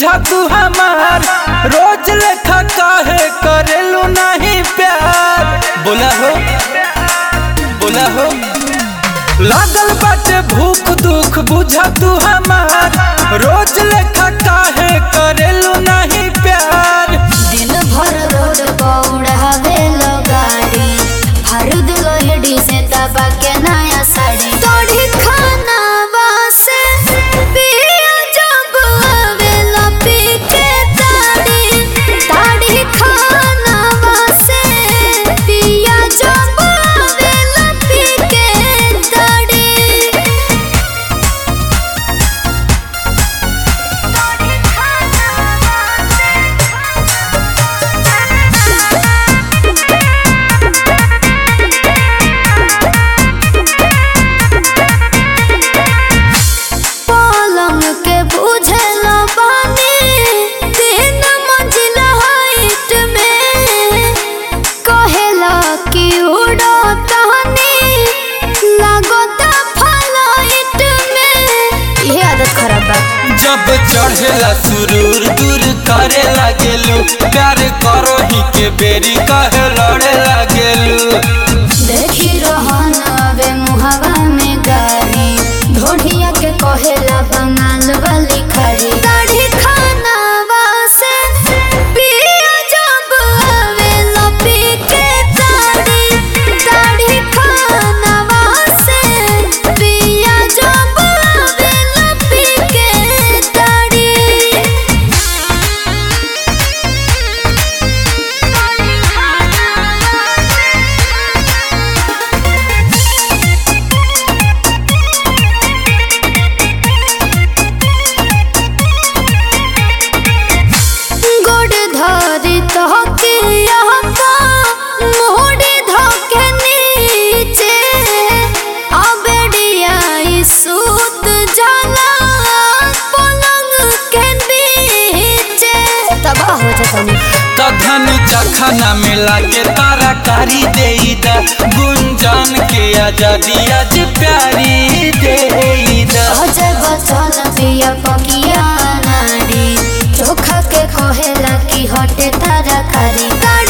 बुझा तू हमार रोज लेखा काहे करेलू नहीं प्यार बोला हो बोला हो लागल बाटे भूख दुख बुझा तू हमार रोज लेखा काहे करेलू नहीं प्यार दिन भर रोड पौड़ावे लो गाड़ी हरुद लोहड़ी से दबा के नया साड़ी तोड़ी खाना वासे पिया जब आवेला पी के ताड़ी ताड़ी खाना वासे पिया जब आवेला पी के ताड़ी पलंग के बुझला बानी तीन मंजिला हाइट में कहेला कि उड़ो तहनी लागता फ्लाइट में ये आदत खराब बा जब चढ़ेला सुरूर दूर करे लागेलू प्यार करो ही के बेरी कहे लड़े लागेलू देखी रहन वे मुहावा में गारी ढोढ़िया के कहेला बंगाल वाली खड़ी दाढ़ी खाना वासे पिया जब आवेला पी के दाढ़ी दाढ़ी खाना वासे पिया जब आवेला पी के दाढ़ी गोड़ धरी तहके यहाँ मोड़ी धके नीचे अबेड़िया सूत जाला पलंग के बीचे तबाह हो जाता कधन जखना मिला के तारा कारी देईदा गुंजन के आजादी आज प्यारी देईदा अजय बचन पिया पकिया नारी चोखा के कहेला कि हटे तारा कारी